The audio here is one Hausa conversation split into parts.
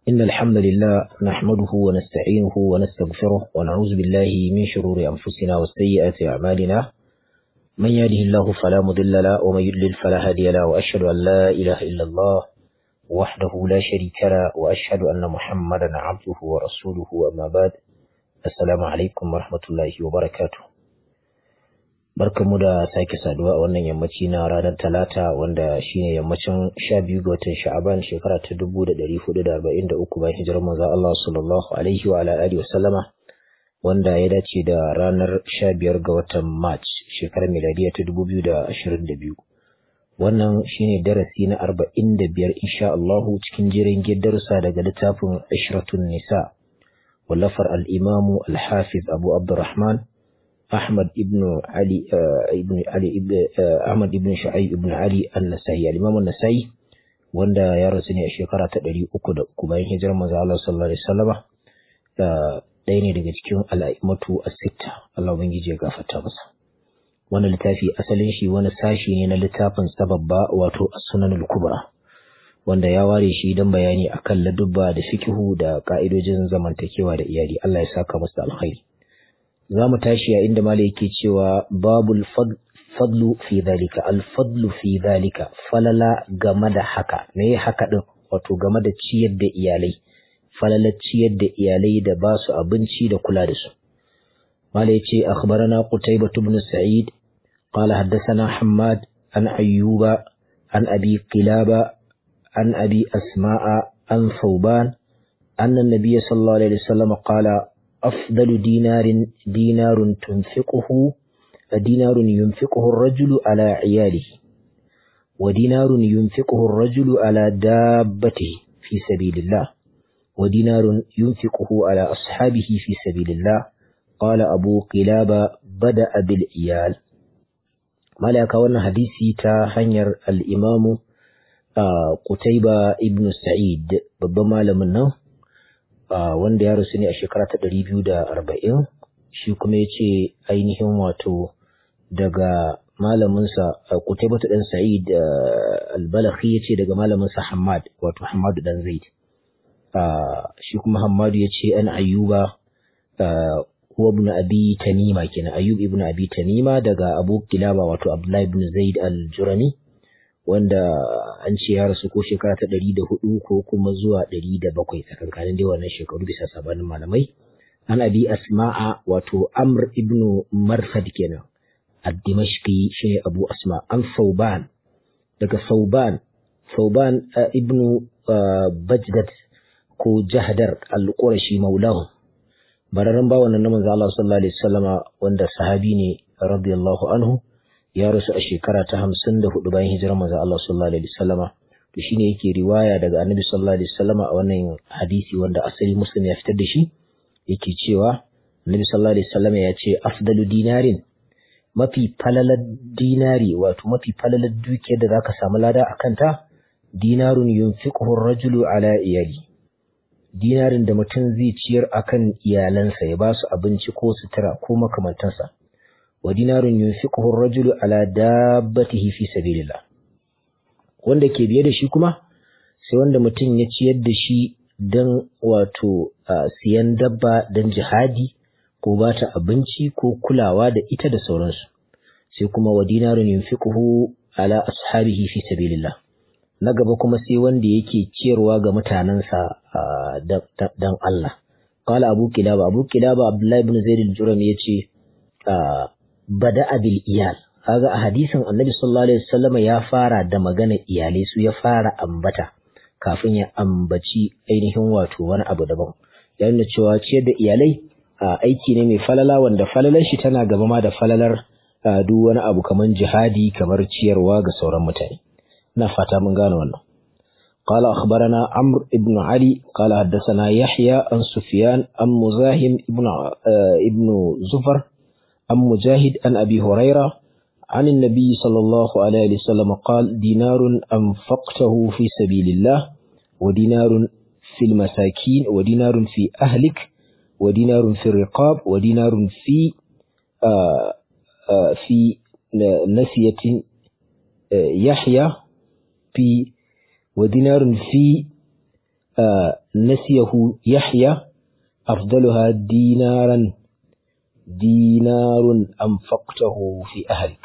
إن الحمد لله نحمده ونستعينه ونستغفره ونعوذ بالله من شرور أنفسنا وسيئات أعمالنا من يهده الله فلا مضل له ومن يضلل فلا هادي له وأشهد أن لا إله إلا الله وحده لا شريك له وأشهد أن محمدا عبده ورسوله أما بعد السلام عليكم ورحمة الله وبركاته barkamu da sake saduwa a wannan yammaci na ranar talata wanda shine yammacin sha biyu ga watan sha'aban shekara ta dubu da ɗari hudu da arba'in da uku bayan hijirar manzo Allah sallallahu alaihi wa ala alihi wa sallama wanda ya dace da ranar sha biyar ga watan march shekarar miladiya ta dubu biyu da ashirin da biyu wannan shine darasi na arba'in da biyar insha Allahu cikin jirin darussa daga littafin ashratun nisa wallafar al-imamu al-hafiz abu abdurrahman Ahmad ibn Ali ibn Ali ibn Ahmad ibn Shu'aib ibn Ali An-Nasai al-Imam An-Nasai wanda ya rasu ne a shekara ta 303 bayan hijirar manzo Allah sallallahu alaihi wasallama ɗaya ne daga cikin al'aimatu as-sitta Allah ubangiji ya gafarta masa wannan littafi asalin shi wani sashi ne na littafin sababba wato as-sunan al-kubra wanda ya ware shi don bayani akan ladubba da fikihu da ka'idojin zamantakewa da iyali Allah ya saka masa alkhairi za mu tashi a inda mala yake cewa babul fadlu fi zalika alfadlu fi zalika falala game da haka me haka din wato game da ciyar da iyalai falalar ciyar da iyalai da ba su abinci da kula da su mala yace akhbarana qutaybah ibn sa'id qala haddathana hammad an ayyuba an abi qilaba an abi asma'a an thawban anna an-nabiy sallallahu alaihi wasallam qala أفضل دينار دينار تنفقه دينار ينفقه الرجل على عياله ودينار ينفقه الرجل على دابته في سبيل الله ودينار ينفقه على أصحابه في سبيل الله قال أبو قلابة بدأ بالعيال ملاك وانا حديثي تا هنير الإمام قتيبة ابن سعيد ببما لمنه Uh, wanda ya rasu ne a shekara ta ɗari biyu da arba'in shi kuma ya ce ainihin wato daga malaminsa uh, kutaibatu ɗan sa'id uh, albalakhi ya ce daga malaminsa hamad wato hamadu ɗan zaid shi kuma hamadu ya ce an ayyuba huwa ibn abi tanima kenan ayyub ibn abi tanima daga abu kilaba wato abdullahi ibn zaid al-jurani wanda an ce ya rasu ko shekara ta ɗari da hudu ko kuma zuwa ɗari da bakwai tsakankanin dai wannan shekaru bisa sabanin malamai an abi asma'a wato amr ibnu marfad kenan ad-dimashqi shine abu asma an sauban daga sauban sauban ibnu bajdad ko jahdar al-qurashi maulahu bararren bawan nan manzo Allah sallallahu alaihi wasallama wanda sahabi ne radiyallahu anhu ya rasu a shekara ta hamsin da hudu bayan hijirar manzo Allah sallallahu alaihi wasallama to shine yake riwaya daga annabi sallallahu alaihi wasallama a wannan hadisi wanda asali muslim ya fitar da shi yake cewa annabi sallallahu alaihi wasallama ya ce afdalu dinarin mafi falalar dinari wato mafi falalar dukiyar da zaka samu lada a kanta dinarun yunfiquhu ar-rajulu ala iyali dinarin da mutum zai ciyar akan iyalansa ya ba su abinci ko sutura ko makamantansa wa dinarun yunfiquhu ar-rajulu ala dabbatihi fi sabilillah wanda ke biye da shi kuma sai wanda mutum ya ciyar da shi dan wato siyan dabba dan jihadi ko ba ta abinci ko kulawa da ita da sauransu sai kuma wa dinarun yunfiquhu ala ashabihi fi sabilillah na gaba kuma sai wanda yake ciyarwa ga mutanensa dan Allah qala abu kilaba abu kilaba abdullahi ibn zaid al-jurami yace bada bil iyal kaga a hadisin annabi sallallahu alaihi wasallam ya fara da magana iyalai su ya fara ambata kafin ya ambaci ainihin wato wani abu daban ya nuna cewa ciyar da iyalai aiki ne mai falala wanda falalar shi tana gaba ma da falalar duk wani abu kamar jihadi kamar ciyarwa ga sauran mutane ina fata mun gane wannan قال أخبرنا عمرو بن علي قال حدثنا يحيى عن سفيان عن مزاحم ابن ابن زفر عن مجاهد عن أبي هريرة عن النبي صلى الله عليه وسلم قال دينار أنفقته في سبيل الله ودينار في المساكين ودينار في أهلك ودينار في الرقاب ودينار في آآ آآ في نسية يحيى في ودينار في nasiyahu yahya afdaluha dinaran dinarun anfaqtahu fi ahlik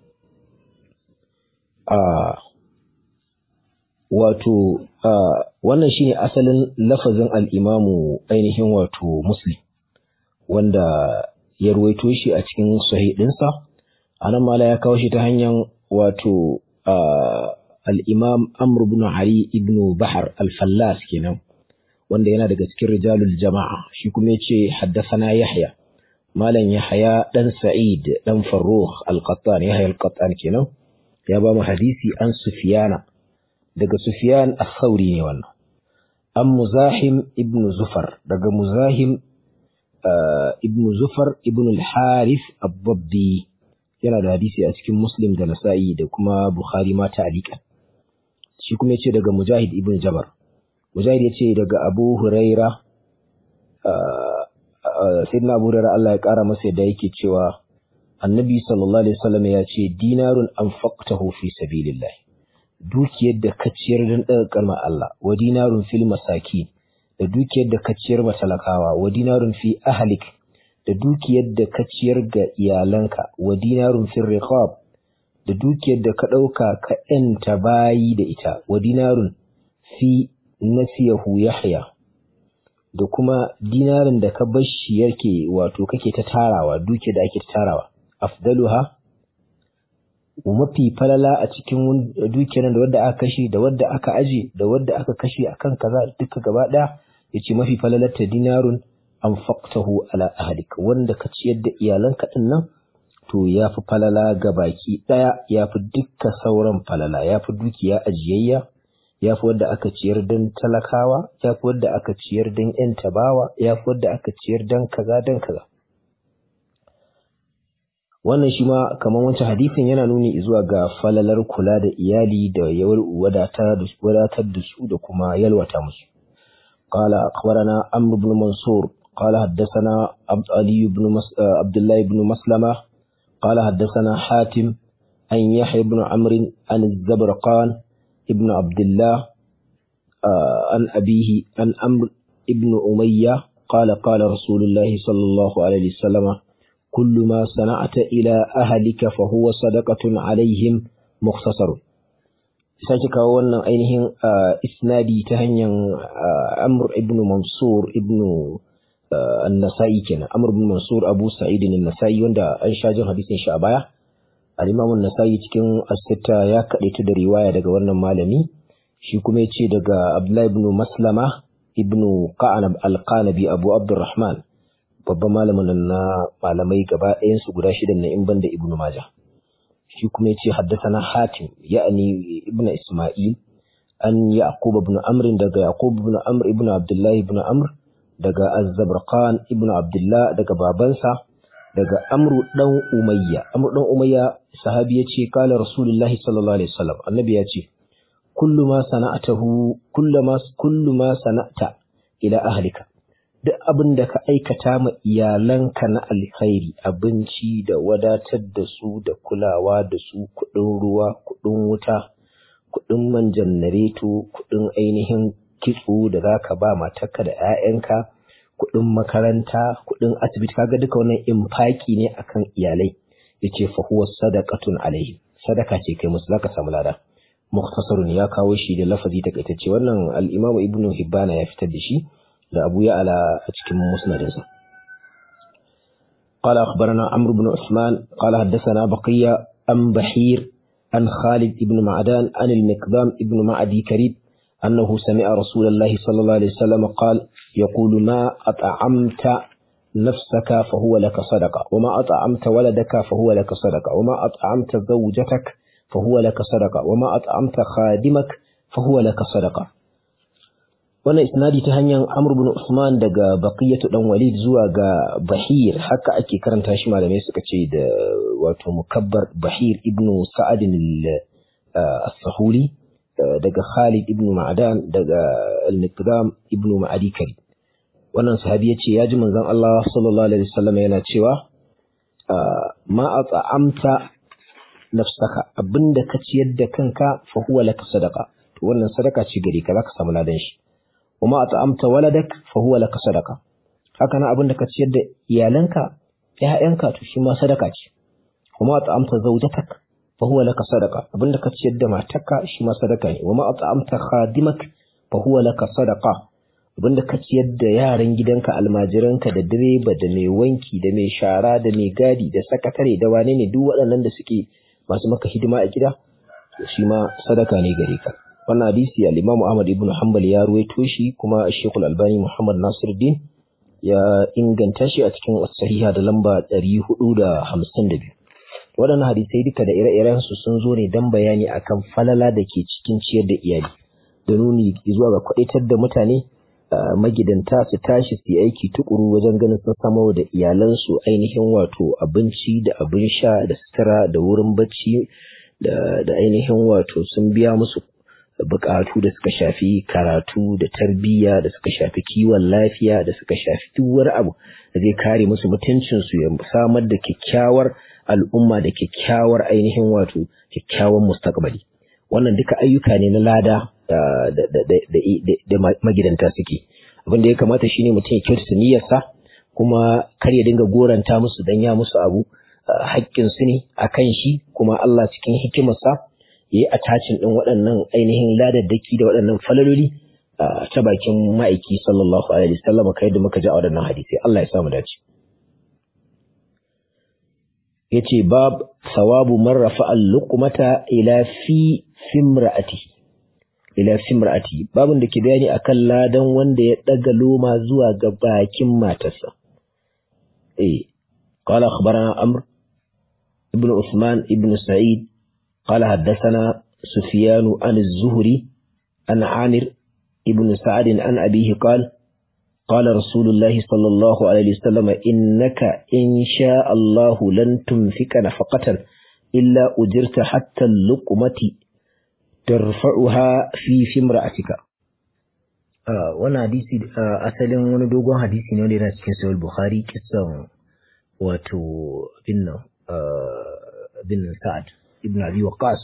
wato wannan shine asalin lafazin al-imamu ainihin wato muslim wanda ya ruwaito shi a cikin sahih dinsa anan mala ya kawo shi ta hanyar wato al-imam amr ibn ali ibn bahar al-fallas kenan wanda yana daga cikin rijalul jama'a shi kuma yace haddathana yahya malam yahya dan sa'id dan farrukh al-qattan yahya al-qattan kenan ya ba mu hadisi an sufyana daga sufyan as-sauri ne wannan an muzahim ibn zufar daga muzahim ibn zufar ibn al-harith ad-dabbi yana da hadisi a cikin muslim da nasa'i da kuma bukhari ma ta'liqan shi kuma yace daga mujahid ibn jabar mujahid yace daga abu huraira sayyidina abu huraira Allah ya kara masa yadda yake cewa annabi sallallahu alaihi wasallam ya ce dinarun anfaqtahu fi sabilillah dukiyar da ka ciyar don daga kalmar Allah wa dinarun fil masaki da dukiyar da ka ciyar matalakawa wa dinarun fi ahlik da dukiyar da ka ciyar ga iyalanka wa dinarun fil riqab da dukiyar da ka dauka ka yanta bayi da ita wa dinarun fi nasiyahu yahya da kuma dinarin da ka bashi yake wato kake ta tarawa dukiyar da ake ta tarawa afdaluha mafi falala a cikin dukiyar da wadda aka kashe da wadda aka aje da wadda aka kashe akan kaza duka gaba daya yace mafi falalar ta dinarun anfaqtahu ala ahlik wanda ka ciyar da iyalanka din nan to yafi falala ga baki daya yafi dukka sauran falala yafi dukiya ajiyayya yafi wadda aka ciyar dan talakawa yafi wadda aka ciyar dan yan tabawa yafi wadda aka ciyar dan kaza dan kaza wannan shi ma kamar wancan hadisin yana nuni zuwa ga falalar kula da iyali da wadatar da su da kuma yalwata musu قال أخبرنا عمرو بن منصور قال حدثنا عبد علي بن مس... عبد الله بن مسلمة قال حدثنا حاتم عن يحيى بن عمرو عن الزبرقان ابن عبد الله عن أبيه عن عمرو ابن أمية قال قال رسول الله صلى الله عليه وسلم كل ما صنعت إلى أهلك فهو صدقة عليهم مختصر sake kawo wannan ainihin isnadi ta hanyar Amr ibn Mansur ibn An-Nasa'i kenan Amr ibn Mansur Abu Sa'id An-Nasa'i wanda an sha jin hadisin shi a baya Al-Imam An-Nasa'i cikin As-Sitta ya kadaita da riwaya daga wannan malami shi kuma yace daga Abdullah ibn Maslama ibn Qanab Al-Qanabi Abu Abdurrahman babban malamin nan na malamai gaba ɗayan su guda shida na in banda Ibn Majah shi kuma yace haddathana Hatim ya'ni Ibn Isma'il an Yaqub ibn Amr daga Yaqub ibn Amr ibn Abdullah ibn Amr daga Az-Zabrqan ibn Abdullah daga babansa daga Amr dan Umayya Amr dan Umayya sahabi yace kala Rasulullahi sallallahu alaihi wasallam annabi yace kullu ma sana'atahu kullu ma kullu ma sana'ta ila ahlika duk abin da ka aikata ma iyalanka na alkhairi abinci da wadatar da su da kulawa da su kuɗin ruwa kuɗin wuta kuɗin man janareto kuɗin ainihin kitso da za ka ba matarka da 'ya'yanka kuɗin makaranta kuɗin asibiti kaga duka wannan infaki ne akan iyalai yace fa huwa sadaqatun alaihi sadaka ce kai musu zaka samu lada mukhtasarun ya kawo shi da lafazi takaitacce wannan al-imamu ibnu hibbana ya fitar da shi da Abu Ya'la a cikin musnadinsa. قال أخبرنا عمرو بن عثمان قال حدثنا بقية عن بحير عن خالد بن معدان عن المقدام بن معدي كريب أنه سمع رسول الله صلى الله عليه وسلم قال يقول ما أطعمت نفسك فهو لك صدقة وما أطعمت ولدك فهو لك صدقة وما أطعمت زوجتك فهو لك صدقة وما أطعمت خادمك فهو لك صدقة wannan isnadi ta hanyar Amr bin Usman daga Baqiyatu dan Walid zuwa ga Bahir haka ake karanta shi malamai suka ce da wato mukabbar Bahir ibn Sa'ad al-Sahuli daga Khalid ibn Ma'dan daga Al-Miqdam ibn Ma'adi Kari wannan sahabi ya ce ya ji manzon Allah sallallahu alaihi wasallam yana cewa ma at'amta nafsaka abinda ka ciyar da kanka fa huwa laka sadaqa to wannan sadaka ce gare ka zaka samu ladan shi wa ma at'amta waladak fa huwa laka sadaqa haka nan abin da ka ciyar da iyalanka ƴaƴanka to shi ma sadaka ce wa ma at'amta zawjatak fa huwa laka sadaqa abin da ka ciyar da matarka shi ma sadaka ne wa ma at'amta khadimak fa huwa laka sadaqa abin da ka ciyar da yaran gidanka almajiranka da direba da mai wanki da mai shara da mai gadi da sakatare da wane ne duk waɗannan da suke masu maka hidima a gida shi ma sadaka ne gare ka wannan hadisi al-Imam Ahmad ibn Hanbal ya ruwaito shi kuma Sheikh Al-Albani Muhammad Nasiruddin ya inganta shi a cikin sahiha da lamba 452 waɗannan hadisai duka da ire-iren su sun zo ne dan bayani akan falala da ke cikin ciyar da iyali da nuni zuwa ga kwadaitar da mutane magidanta su tashi su yi aiki tukuru wajen ganin sun samar da iyalansu ainihin wato abinci da abin sha da sutura da wurin bacci da ainihin wato sun biya musu bukatu da suka shafi karatu da tarbiyya da suka shafi kiwon lafiya da suka shafi duk wani abu da zai kare musu mutuncinsu ya samar da kyakkyawar al'umma da kyakkyawar ainihin wato kyakkyawan mustaqbali wannan duka ayyuka ne na lada da magidanta suke abin da ya kamata shine mutum ya kyautata niyyarsa kuma kar ya dinga goranta musu dan ya musu abu haƙƙin su ne akan shi kuma Allah cikin hikimarsa yayi attachin din waɗannan ainihin ladaddaki da waɗannan falaloli ta bakin ma'aiki sallallahu alaihi wasallam kai da muka ji a waɗannan hadisi Allah ya samu dace yace bab sawabu man rafa'a al-luqmata ila fi fimra'atihi ila simra'ati babin da ke bayani akan ladan wanda ya daga loma zuwa ga bakin matarsa eh qala akhbarana amr ibn usman ibn sa'id qala haddathana sufyan an az-zuhri an amir ibn sa'd an abihi qala قال رسول الله صلى الله عليه وسلم إنك إن شاء الله لن تنفك نفقة إلا أجرت حتى اللقمة tarfa'uha fi fimra'atika wannan hadisi asalin wani dogon hadisi ne wanda yana cikin sahih bukhari kisan wato bin bin sa'ad ibn abi waqas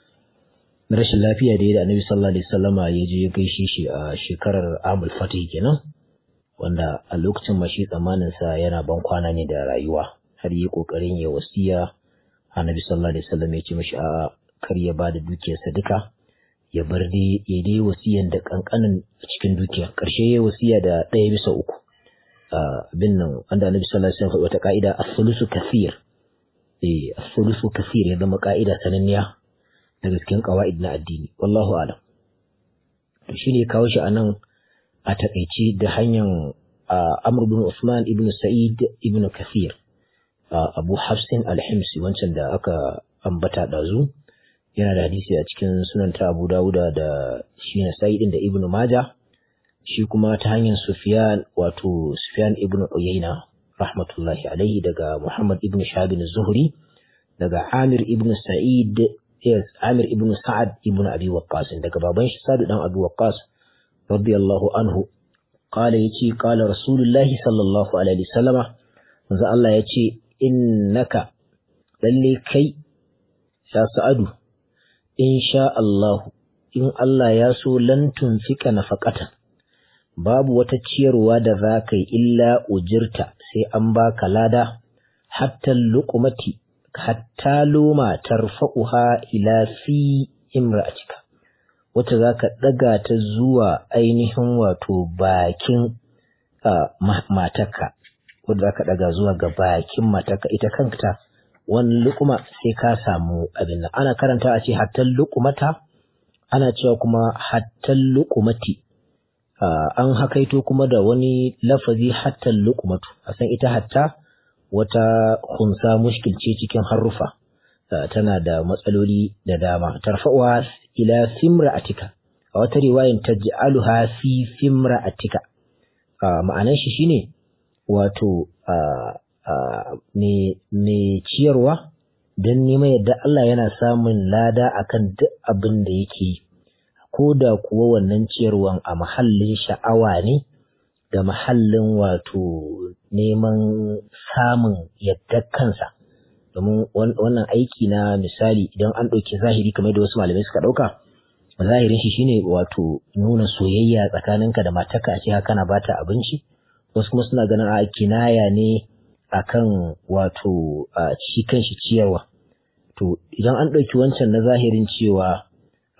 na rashin lafiya da ya da annabi sallallahu alaihi wasallama ya je ya gaishe shi a shekarar amul fatih kenan wanda a lokacin mashi tsammanin sa yana ban kwana ne da rayuwa har yi kokarin ya wasiya annabi sallallahu alaihi wasallam ya ce mashi a'a kar ya bada dukiyarsa duka ya bar dai ya dai wasiyan da kankanin cikin dukiya karshe ya wasiya da ɗaya bisa uku abin nan wanda annabi sallallahu alaihi wasallam wata ka'ida as-sulusu kathir eh as-sulusu kathir ya zama ka'ida sananniya daga cikin qawaid na addini wallahu a'lam to shine kawo shi anan a takaice da hanyar Amr bin Usman ibn Sa'id ibn Kathir Abu Hafsin al-Himsi wancan da aka ambata dazu yana da hadisi a cikin sunan ta Abu Dawuda da shi na Sa'idin da Ibn Majah shi kuma ta hanyar Sufyan wato Sufyan ibn Uyayna rahmatullahi alaihi daga Muhammad ibn Shahab zuhri daga Amir ibn Sa'id yes Amir ibn Sa'ad ibn Abi Waqqas daga baban shi Sa'd dan Abi Waqqas radiyallahu anhu qala yace qala Rasulullahi sallallahu alaihi wasallama manzo Allah yace innaka lalle kai ya Sa'adu in sha Allah in Allah ya so lan tunfika nafaqatan babu wata ciyarwa da za ka yi illa ujirta sai an baka lada hatta luqmati hatta loma tarfa'uha ila fi imra'atika wata za ka ɗaga ta zuwa ainihin wato bakin matarka wadda za ka ɗaga zuwa ga bakin matarka ita kanta wani lukuma sai ka samu abin nan ana karanta a ce hattan lukumata ana cewa kuma hattan lukumati an hakaito kuma da wani lafazi hattan lukumatu a san ita hatta wata kunsa mushkilce cikin harufa tana da matsaloli da dama tarfa'uwa ila fimra'atika a wata riwayan taj'aluha fi fimra'atika ma'anar shi shine wato mai ciyarwa don neman yadda Allah yana samun lada akan duk abin da yake yi ko da kuwa wannan ciyarwan a mahallin sha'awa ne da mahallin wato neman samun yadda kansa domin wannan aiki na misali idan an ɗauki zahiri kamar da wasu malamai suka ɗauka zahirin shi shine wato nuna soyayya tsakaninka da matarka a ce haka kana bata abinci wasu kuma suna ganin a kinaya ne akan wato shi kanshi ciyarwa to idan an ɗauki wancan na zahirin cewa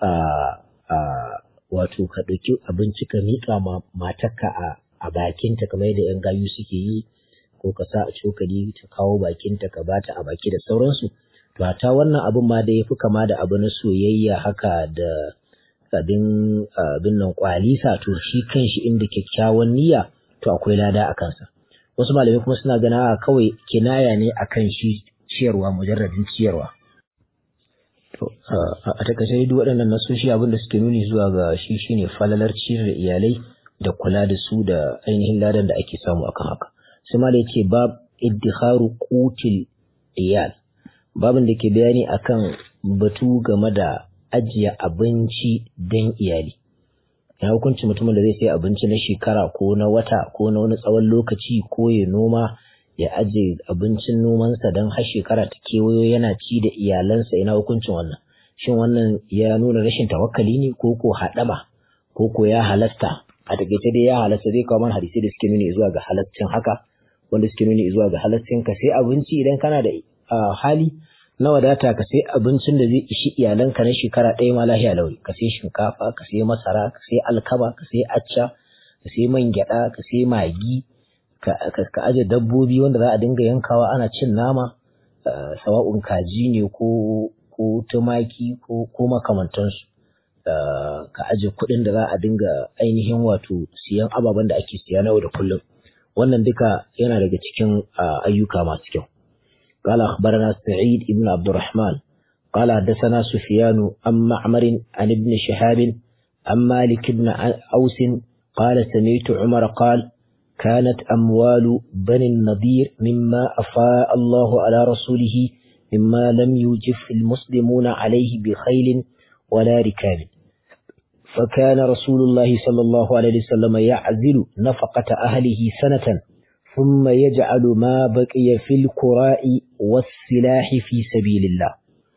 wato ka ɗauki abinci ka miƙa ma matarka a bakinta kamar yadda 'yan gayu suke yi ko ka sa a cokali ta kawo bakinta ka bata a baki da sauransu to ta wannan abin ma da ya fi kama da abu na soyayya haka da abin abin nan kwalisa to shi kanshi inda kyakkyawan niyya to akwai lada a kansa wasu malamai kuma suna gana kawai kinaya ne akan shi ciyarwa mujarradin ciyarwa to a takaice duk waɗannan nasoshi abin da suke nuni zuwa ga shi shine falalar ciyar da iyalai da kula da su da ainihin ladan da ake samu akan haka sai malai ce bab iddikharu qutil iyal babin da ke bayani akan batu game da ajiye abinci don iyali ya hukunci mutumin da zai sai abinci na shekara ko na wata ko na wani tsawon lokaci ko ya noma ya ajiye abincin nomansa don har shekara ta kewayo yana ci da iyalansa ina hukuncin wannan shin wannan ya nuna rashin tawakkali ne ko ko haɗama ko ko ya halasta a takaice dai ya halasta zai kawo mana hadisi da suke nuni zuwa ga halaccin haka wanda suke nuni zuwa ga halaccin ka sai abinci idan kana da hali na wadata ka sai abincin da zai ishi iyalanka na shekara ɗaya ma lahiya launi ka sai shinkafa ka sai masara ka sai alkama ka sai acca ka sai man gyaɗa ka sai magi ka aje dabbobi wanda za a dinga yankawa ana cin nama sawa'un kaji ne ko ko tumaki ko ko makamantansu ka aje kuɗin da za a dinga ainihin wato siyan ababen da ake siya na yau da kullum wannan duka yana daga cikin ayyuka masu kyau قال أخبرنا سعيد بن عبد الرحمن قال حدثنا سفيان عن معمر عن ابن شهاب عن مالك بن أوس قال سمعت عمر قال كانت أموال بني النضير مما أفاء الله على رسوله مما لم يوجف المسلمون عليه بخيل ولا ركاب فكان رسول الله صلى الله عليه وسلم يعزل نفقة أهله سنة ثم يجعل ما بقي في القراء والسلاح في سبيل الله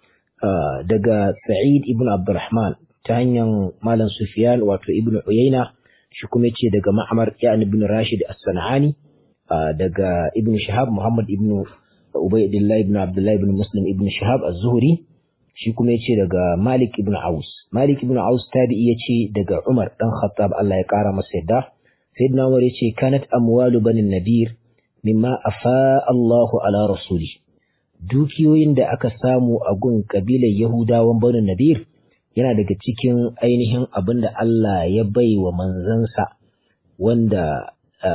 daga Sa'id ibn Abdurrahman ta hanyar Malam Sufyan wato Ibn Uyayna shi kuma yace daga Ma'mar ya ibn Rashid As-Sanani daga Ibn Shihab Muhammad ibn Ubaydillah ibn Abdullah ibn Muslim ibn Shihab Az-Zuhri shi kuma yace daga Malik ibn Aus Malik ibn Aus tabi'i yace daga Umar dan Khattab Allah ya kara masa yadda Sayyidina Umar yace kanat amwalu banin nadir mimma afa Allahu ala rasuli dukiyoyin da aka samu a gun kabilar Yahudawan banin nadir yana daga cikin ainihin abin da Allah ya bai wa manzansa wanda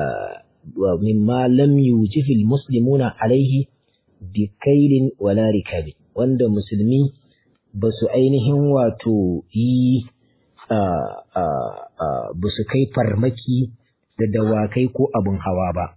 mimma lam yujifil muslimuna alaihi bi kailin wala rikabi wanda musulmi ba su ainihin wato yi ba su kai farmaki da dawakai ko abin hawa ba.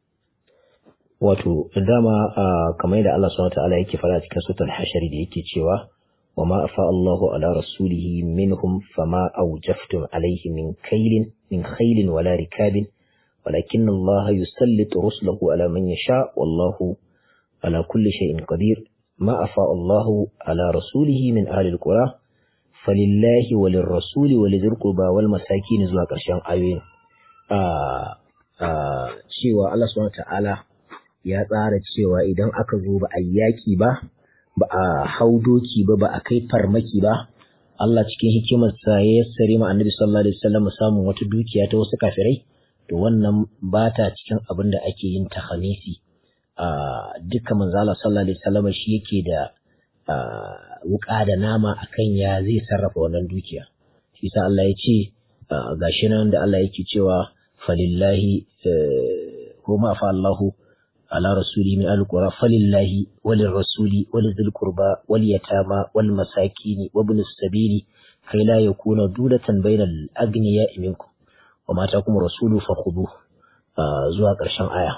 Wato, dama kamar yadda Allah subhanahu ta'ala yake fara cikin sutar hashari da yake cewa wa ma afa Allahu ala rasulihi minhum fama awjaftum alaihi min kailin min khailin wala rikabin walakin Allah yusallitu rusulahu ala man yasha wallahu ala kulli shay'in qadir ma afa Allahu ala rasulihi min ahli alqura falillahi walirrasuli walidhil qurba wal masakin zuwa ƙarshen ayoyin cewa Allah subhanahu ta'ala ya tsara cewa idan aka zo ba a yaƙi ba ba a hau doki ba ba a kai farmaki ba Allah cikin hikimarsa ya yassare ma annabi sallallahu alaihi wasallam samun wata dukiya ta wasu kafirai to wannan ba ta cikin abin da ake yin tahamisi a dukkan manzo Allah sallallahu alaihi wasallam shi yake da wuƙa da nama akan ya zai sarrafa wannan dukiya shi sa Allah ya ce gashi nan da Allah yake cewa falillahi ko ma fa Allahu ala rasuli min alqura falillahi walil rasuli walidhil qurba wal yatama wal masakini wa ibn sabili kai la yakuna dulatan bainal agniya minkum wa mata kuma rasulu fakhudhu zuwa ƙarshen aya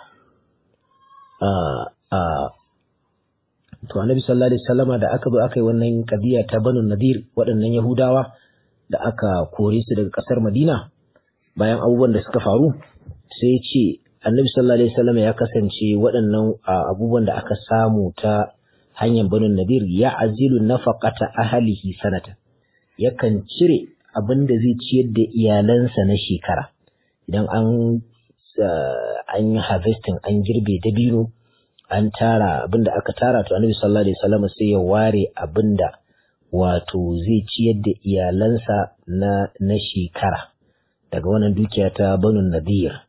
to annabi sallallahu alaihi wasallama da aka zo aka yi wannan kadiya ta banu nadir waɗannan yahudawa da aka kore su daga ƙasar madina bayan abubuwan da suka faru sai ce annabi sallallahu alaihi wasallam ya kasance waɗannan abubuwan da aka samu ta hanyar banu nadir ya azilu nafaqata ahlihi sanata yakan cire abin da zai ciyar da iyalansa na shekara idan an an yi harvesting an girbe dabino an tara abin da aka tara to annabi sallallahu alaihi wasallam sai ya ware abin da wato zai ciyar da iyalansa na na shekara daga wannan dukiya ta banu nadir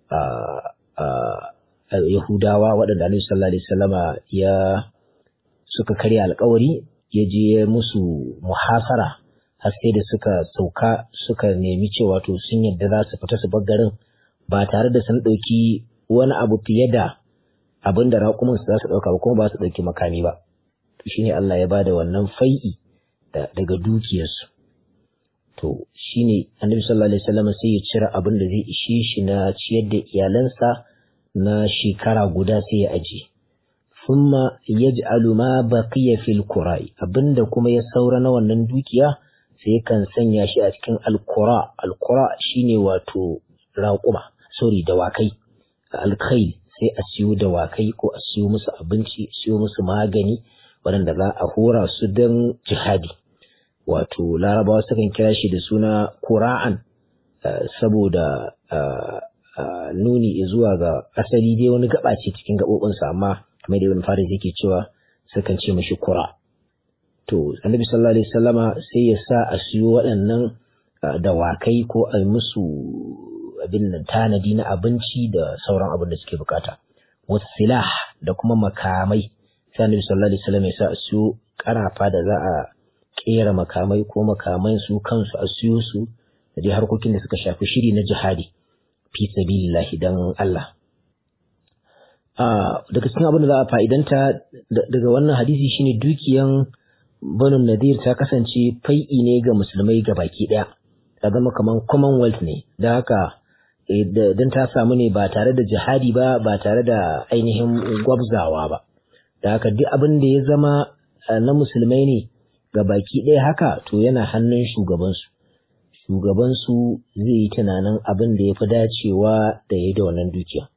yahudawa waɗanda annabi sallallahu alaihi wasallama ya suka karya alkawari ya je musu muhasara har sai da suka sauka suka nemi cewa to sun yadda za su fita su bar garin ba tare da sun ɗauki wani abu fiye da abin da raƙumin su za su ɗauka ba kuma ba su ɗauki makami ba to shine Allah ya bada wannan fai'i daga dukiyarsu to shine annabi sallallahu alaihi wasallam sai ya cire abin da zai ishe shi na ciyar da iyalansa na shekara guda sai ya aje thumma yaj'alu ma baqiya fil qura'i abinda kuma ya saura na wannan dukiya sai kan sanya shi a cikin alqura alqura shine wato raƙuma sorry dawakai alkhail sai a siyo dawakai ko a siyo musu abinci siyo musu magani waɗanda za a hora su don jihadi wato larabawa sukan kira shi da suna kura'an saboda nuni zuwa ga asali dai wani gaba ce cikin gaɓoɓinsa amma kamar da ibn faris yake cewa sukan ce mashi kura to annabi sallallahu alaihi wasallama sai ya sa a siyo waɗannan dawakai ko a musu abin nan tanadi na abinci da sauran abin da suke bukata wasilah da kuma makamai sai annabi sallallahu alaihi wasallam ya sa a siyo karafa da za a kera makamai ko makaman su kansu a siyo su da dai harkokin da suka shafi shiri na jihadi fi sabilillahi dan Allah daga cikin abin da za a fa'idanta daga wannan hadisi shine dukiyan Banu Nadir ta kasance fai'i ne ga musulmai ga baki ɗaya, ta zama kamar Commonwealth ne, da haka don ta samu ne ba tare da jihadi ba, ba tare da ainihin gwabzawa ba. Da haka duk abin da ya zama na musulmai ne ga baki ɗaya haka to yana hannun shugabansu. Shugabansu zai yi tunanin abin da ya fi dacewa da ya da wannan dukiya.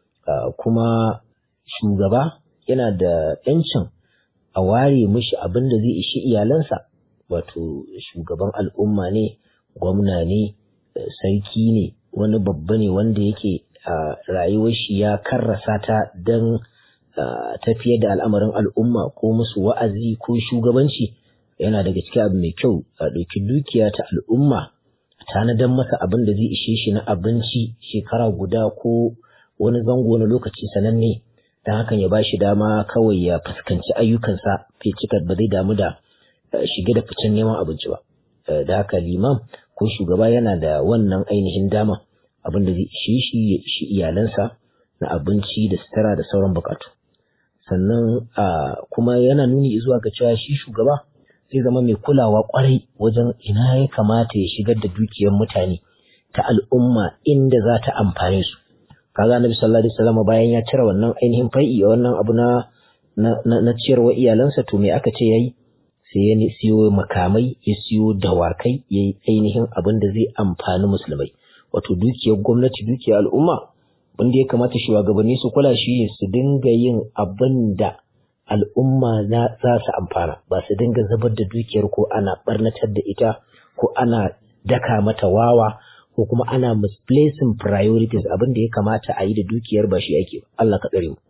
Kuma shugaba yana da ‘yancin a ware mishi abin da zai ishi iyalansa wato shugaban al'umma ne gwamna ne sarki ne wani babba ne wanda yake a rayuwar shi ya karrasa ta don tafiyar da al'amarin al'umma ko musu wa'azi ko shugabanci yana daga cikin abu mai kyau a ɗauki dukiya ta al'umma tanadan masa abin da zai ishe shi na abinci shekara guda ko wani zango na lokaci sananne don hakan ya ba shi dama kawai ya fuskanci ayyukansa bai cika ba zai damu da shige da ficen neman abinci ba da haka liman ko shugaba yana da wannan ainihin dama abin da zai ishe shi ya ishi iyalansa na abinci da sutura da sauran bukatu sannan kuma yana nuni zuwa ga cewa shi shugaba zai zama mai kulawa kwarai wajen ina ya kamata ya shigar da dukiyar mutane ta al'umma inda za ta amfane su kaga annabi sallallahu alaihi wasallam bayan ya cire wannan ainihin fai'i wannan abu na na ciyarwa iyalansa to me aka ce yayi sai ya siyo makamai ya siyo dawakai ya yi ainihin abin da zai amfani musulmai wato dukiyar gwamnati dukiyar al'umma wanda ya kamata shugabanni su kula shi ne su dinga yin abin da al'umma za su amfana ba su dinga zubar da dukiyar ko ana barnatar da ita ko ana daka mata wawa ko kuma ana misplacing priorities abin da ya kamata a yi da dukiyar ba shi ake Allah ka tsare mu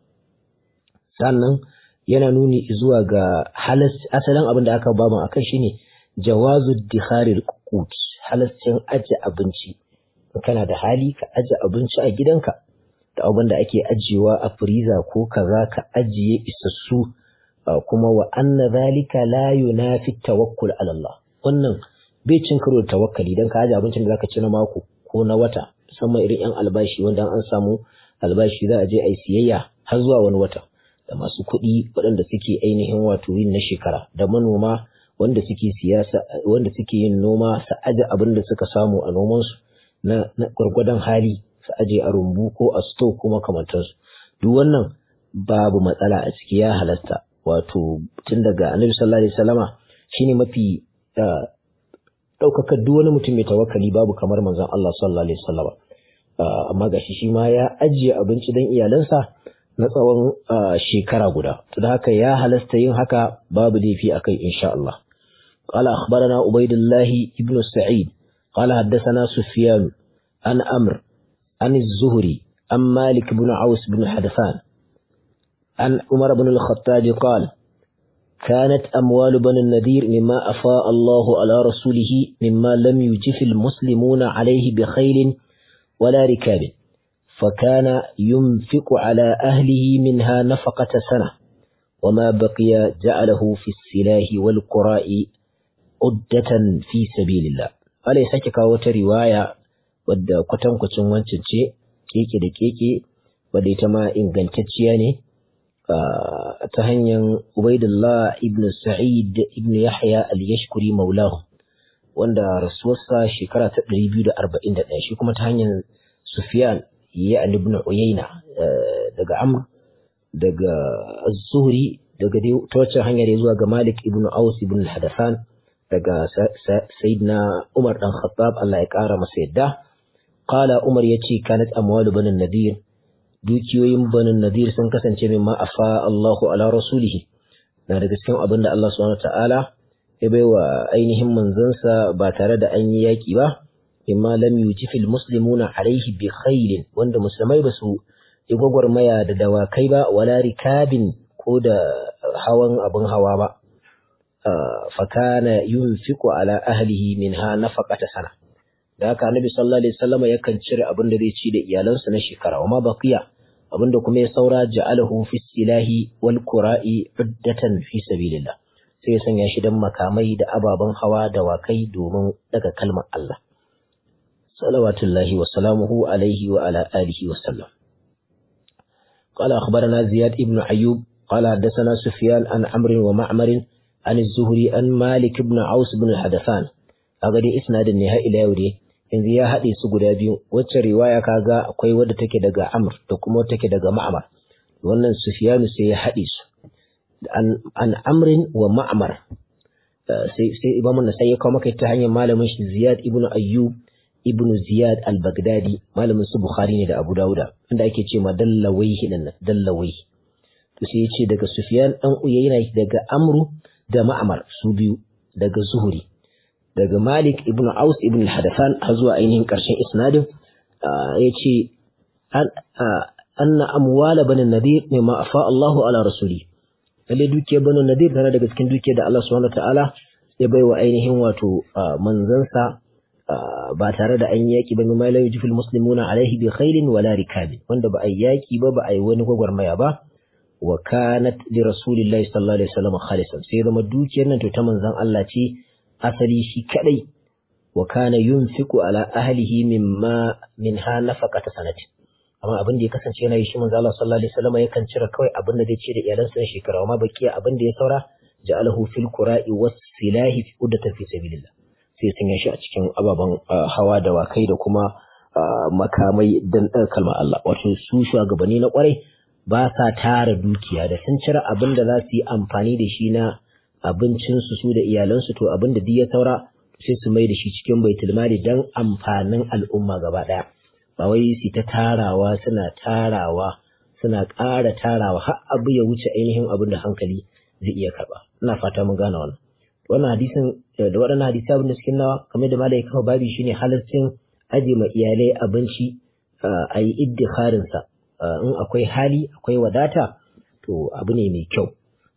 sannan yana nuni zuwa ga halas asalin abin da aka bamu akan shine jawazu dikharil qut halascin aje abinci kana da hali ka aje abinci a gidanka da abin da ake ajiyewa a freezer ko kaza ka ajiye isassu kuma wa anna zalika la yunafi tawakkul ala Allah wannan bai cin karo da tawakkali dan ka aje abincin da zaka ci na mako ko na wata musamman irin yan albashi wanda an samu albashi za a je a yi siyayya har zuwa wani wata da masu kuɗi waɗanda suke ainihin wato yin na shekara da manoma wanda suke siyasa wanda suke yin noma su aje abin da suka samu a nomansu na, na gwargwadon hali su aje a rumbu ko a sto ko makamantansu duk wannan babu matsala a ciki ya halasta wato tun daga annabi sallallahu alaihi wasallama shine mafi ɗaukakar duk wani mutum mai tawakkali babu kamar manzon Allah sallallahu alaihi wasallama amma gashi shi ma ya ajiye abinci don iyalansa na tsawon shekara guda. To da haka ya halasta yin haka babu laifi a kai insha Allah. قال أخبرنا عبيد الله بن سعيد قال حدثنا سفيان عن أمر عن الزهري عن مالك بن عوس بن حدثان عن عمر بن الخطاب قال كانت أموال بن النذير مما أفاء الله على رسوله مما لم يجف المسلمون عليه بخيل ولا ركاب فكان ينفق على أهله منها نفقة سنة وما بقي جعله في السلاح والقراء عدة في سبيل الله wale sake kawo wata riwaya wadda kwatankwacin wancan ce keke da keke wadda ita ma ingantacciya ne ta hanyar Ubaidullah ibn Sa'id ibn Yahya al-Yashkuri maulahu wanda rasuwarsa shekara ta 241 shi kuma ta hanyar Sufyan ya ibn Uyayna daga Amr daga Az-Zuhri daga ta wacce hanyar zuwa ga Malik ibn Aus ibn al-Hadathan daga Sayyidina Umar dan Khattab Allah ya kara masa yadda qala Umar yace kanat amwalu banin nadir dukiyoyin banin nadir sun kasance min ma afa Allahu ala rasulih na daga cikin abin da Allah subhanahu ta'ala ya baiwa ainihin manzansa ba tare da an yi yaki ba imma lam yujifil muslimuna alaihi bi khairin wanda musulmai ba su yi gwagwarmaya da dawakai ba wala rikabin ko da hawan abin hawa ba fakana yunfiqu ala ahlihi minha nafaqata sana da haka annabi sallallahu alaihi wasallam yakan cire abin da zai ci da iyalansa na shekara amma baqiya abin da kuma ya saura ja'alahu fi silahi wal qura'i uddatan fi sabilillah sai ya sanya shi dan makamai da ababen hawa da wakai domin daga kalmar Allah salawatullahi wa salamuhu alaihi wa ala alihi wa sallam قال أخبرنا زياد ابن أيوب قال حدثنا سفيان عن عمرو ومعمر عن الزهري عن مالك بن عوس بن الحدثان أغدي إسناد النهاية إلى يوري yanzu ya haɗe su guda biyu wacce riwaya kaga akwai wadda take daga Amr da kuma take daga Ma'mar wannan Sufyanu sai ya haɗe su an Amrin wa Ma'mar sai sai Imam Nasai ya kawo maka ta hanyar malamin shi Ziyad ibn Ayyub ibn Ziyad al-Baghdadi malamin su Bukhari ne da Abu Dawuda inda ake ce ma dallawaihi nan dallawaihi to sai ya ce daga Sufyan dan Uyayna daga Amru da Ma'mar su biyu daga Zuhri daga Malik ibn Aus ibn al-Hadathan har zuwa ainihin ƙarshen isnadin ya ce anna amwala bani nadir ne ma afa Allahu ala rasuli lalle dukiyar bani nadir tana daga cikin dukiyar da Allah subhanahu ta'ala ya bai wa ainihin wato manzansa ba tare da an yaki ba mai la yujifil muslimuna alaihi bi khairin wala rikabin wanda ba a yaki ba ba a yi wani gwagwarmaya ba wa kanat li rasulillahi sallallahu alaihi wasallam khalisan sai zama dukiyar nan to ta manzon Allah ce asali shi kadai wa kana yunfiqu ala ahlihi mimma minha nafaqata sanati amma abin da ya kasance yana yi shi manzo Allah sallallahu alaihi wasallam yakan cire kawai abin da zai ce da iyalansa na shekara amma bakiya abin da ya saura ja'alahu fil qura'i was silahi fi uddatan fi sabilillah sai sun shi a cikin ababen hawa da wakai da kuma makamai dan kalmar Allah wato su shugabanni na kwarai ba sa tara dukiya da sun cire abin da za su yi amfani da shi na abincinsu su da iyalansu to abin da duk ya saura sai su mai da shi cikin baitul mali dan amfanin al'umma gaba daya ba wai su ta tarawa suna tarawa suna ƙara tarawa har abu ya wuce ainihin abin da hankali zai iya karba ina fata mun gane wannan wannan hadisin da waɗannan hadisi abin da suke nawa kamar da malai kawo babi shine halaccin aje ma iyalai abinci a yi iddikharin sa in akwai hali akwai wadata to abu ne mai kyau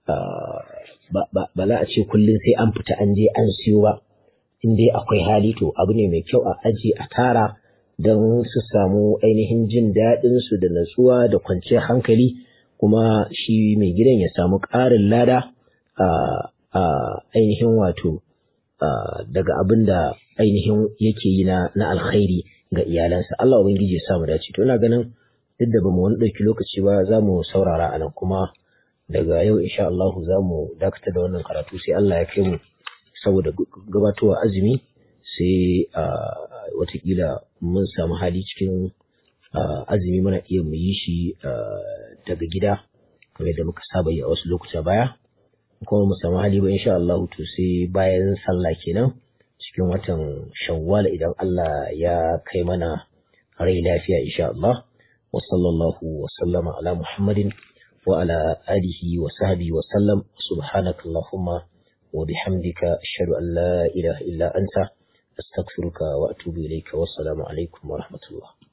ba za a ce kullum sai an fita an je an siyo ba in dai akwai hali to abu ne mai kyau a aje a tara don su samu ainihin jin daɗin su da natsuwa da kwanciyar hankali kuma shi mai gidan ya samu ƙarin lada a ainihin wato daga abin da ainihin yake yi na alkhairi ga iyalansa Allah ubangiji ya samu dace to ina ganin duk da bamu wani ɗauki lokaci ba za mu saurara a nan kuma daga yau insha Allah za mu dakata da wannan karatu sai Allah ya kai mu saboda gabatowa azumi sai watakila mun samu hali cikin azumi muna iya mu yi shi daga gida kamar da muka saba yi a wasu lokuta baya kuma mu samu hali ba insha Allah to sai bayan sallah kenan cikin watan shawwal idan Allah ya kai mana rai lafiya insha Allah wa sallallahu wa sallama ala Muhammadin wa ala alihi wa sahbihi wa sallam subhanakallahumma wa bihamdika ashhadu an la ilaha illa anta astaghfiruka wa atubu ilayka wassalamu alaikum wa rahmatullah